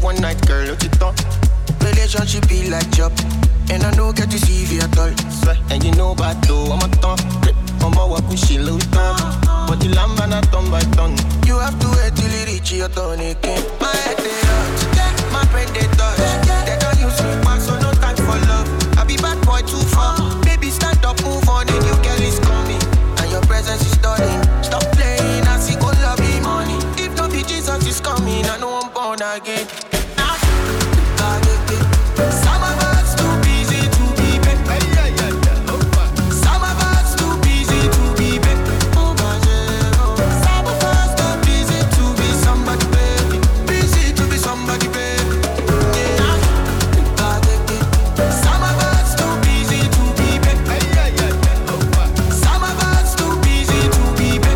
one night, girl, look it on. Relationship be like job, and I don't get to see you at all. Swear, and you know about though, I'm a ton. I'm a walk with she little tongue. But the lamb and a ton by ton. You have to wait till you reach your turn again. My head they hurt, my brain they touch. They don't use me back, so no time for love. I be bad boy too far. Baby, stand up, move on, a new girl is coming. And your presence is stunning. Stop playing, I see good love be money. If no be Jesus is coming, I know I'm born again. Some of us too busy to be back. Some of us too busy to be back. Some of us too busy to be somebody, baby. Busy to be somebody, baby. Yeah. Some of us too busy to be back. Some of us too busy to be back.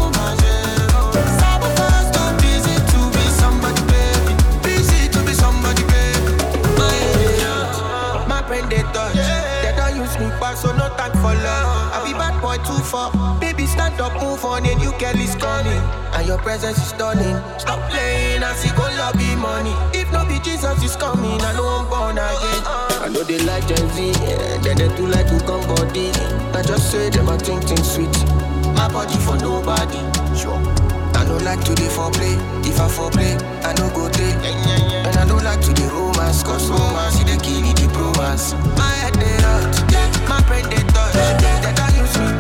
Some of us too busy to be somebody, baby. Busy to be somebody, baby. My, my brain they touch. They don't use me back, so no time for love. I be bad boy too far. Baby, stand up, move on, a new girl is coming. And your presence is stunning. Stop playing, I see go lobby money. If no be Jesus is coming, I know I'm born again. I know they like Gen Z, yeah. Then they do like to come body. I just say them I think things sweet. My body for nobody. Sure. I don't like to dey foreplay. If I foreplay, I no go take. And I don't like to dey romance, cause romance is the kill the bromance. My head they hurt, my brain they touch. They don't use me